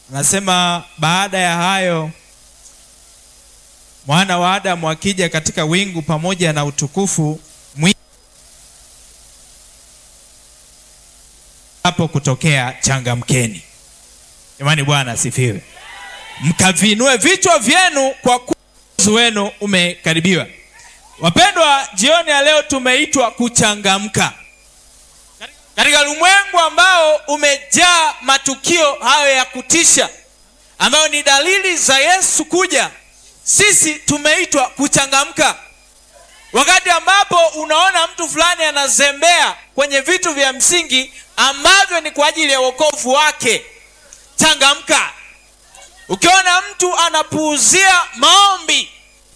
anasema baada ya hayo mwana wa Adamu akija katika wingu pamoja na utukufu mwingi, hapo kutokea changamkeni. Jamani, Bwana asifiwe. Mkavinue vichwa vyenu kwa kuwa uokozi wenu umekaribiwa. Wapendwa, jioni ya leo tumeitwa kuchangamka katika ulimwengu ambao umejaa matukio hayo ya kutisha ambayo ni dalili za Yesu kuja. Sisi tumeitwa kuchangamka. Wakati ambapo unaona mtu fulani anazembea kwenye vitu vya msingi ambavyo ni kwa ajili ya wokovu wake, changamka. Ukiona mtu anapuuzia maombi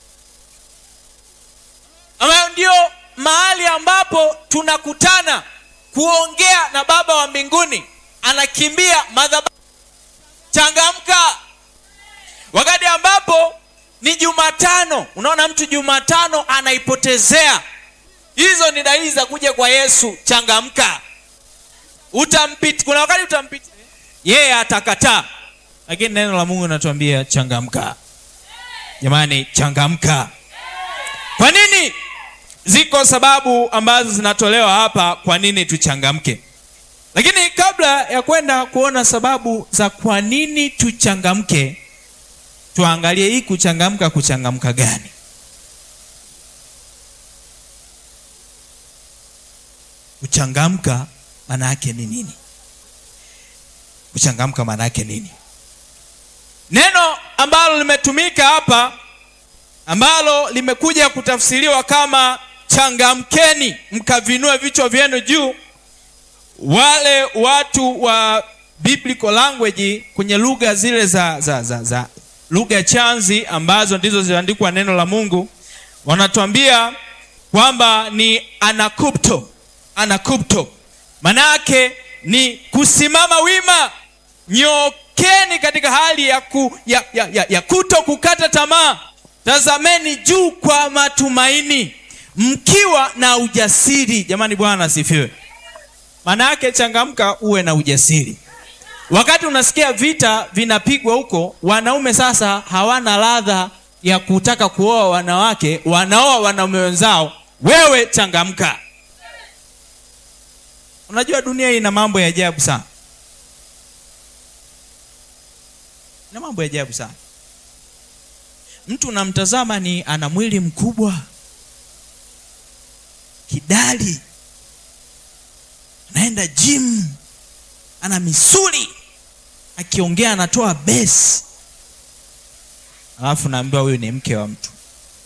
ambayo ndio mahali ambapo tunakutana kuongea na Baba wa mbinguni, anakimbia madhabahu, changamka. Wakati ambapo ni Jumatano, unaona mtu Jumatano anaipotezea, hizo ni dalili za kuja kwa Yesu. Changamka. Utampita, kuna wakati utampita yeye, atakataa, lakini neno la Mungu linatuambia changamka. Jamani, changamka. Kwa nini? Ziko sababu ambazo zinatolewa hapa kwa nini tuchangamke, lakini kabla ya kwenda kuona sababu za kwa nini tuchangamke, tuangalie hii kuchangamka, kuchangamka gani? Kuchangamka maana yake ni nini? Kuchangamka maana yake nini? Neno ambalo limetumika hapa ambalo limekuja kutafsiriwa kama changamkeni, mkavinue vichwa vyenu juu. Wale watu wa biblical language kwenye lugha zile za, za, za, za lugha chanzi ambazo ndizo ziliandikwa neno la Mungu, wanatuambia kwamba ni anakupto. Anakupto maana yake ni kusimama wima, nyokeni katika hali ya, ku, ya, ya, ya, ya kuto kukata tamaa. Tazameni juu kwa matumaini mkiwa na ujasiri. Jamani, Bwana asifiwe. Maana yake changamka, uwe na ujasiri. Wakati unasikia vita vinapigwa huko, wanaume sasa hawana ladha ya kutaka kuoa wanawake, wanaoa wanaume wenzao. Wewe changamka. Unajua dunia hii ina mambo ya ajabu sana, ina mambo ya ajabu sana. Mtu unamtazama ni ana mwili mkubwa kidali, anaenda gym, ana misuli, akiongea anatoa besi, alafu naambiwa huyu ni mke wa mtu.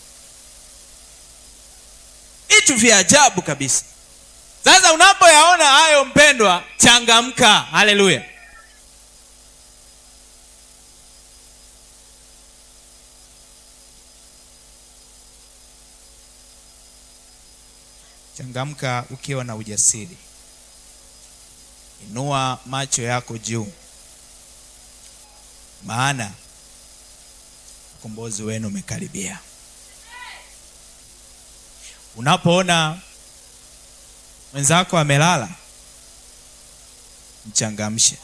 Vitu vya ajabu kabisa. Sasa unapoyaona hayo, mpendwa, changamka. Haleluya! Changamka ukiwa na ujasiri. Inua macho yako juu, maana ukombozi wenu umekaribia. Unapoona mwenzako amelala, mchangamshe.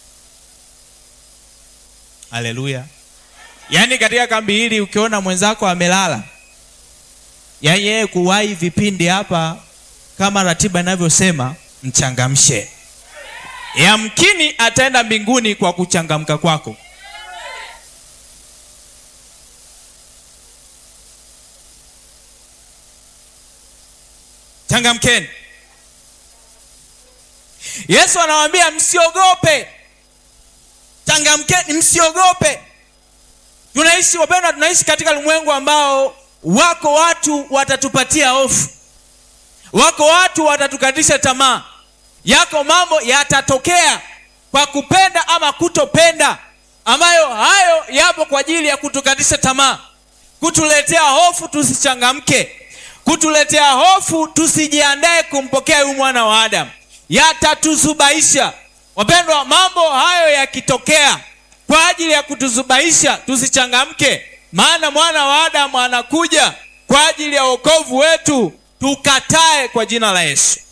Haleluya! Yaani katika kambi hili ukiona mwenzako amelala yaani yeye kuwahi vipindi hapa kama ratiba inavyosema, mchangamshe. Yamkini ataenda mbinguni kwa kuchangamka kwako. Changamkeni. Yesu anawaambia msiogope, changamkeni, msiogope. Tunaishi wapendwa, tunaishi katika ulimwengu ambao wako watu watatupatia hofu, wako watu watatukatisha tamaa, yako mambo yatatokea kwa kupenda ama kutopenda, ambayo hayo yapo kwa ajili ya kutukatisha tamaa, kutuletea hofu tusichangamke, kutuletea hofu tusijiandae kumpokea huyu mwana wa Adamu, yatatuzubaisha. Wapendwa, mambo hayo yakitokea kwa ajili ya kutuzubaisha tusichangamke maana mwana wa Adamu anakuja kwa ajili ya wokovu wetu, tukatae kwa jina la Yesu.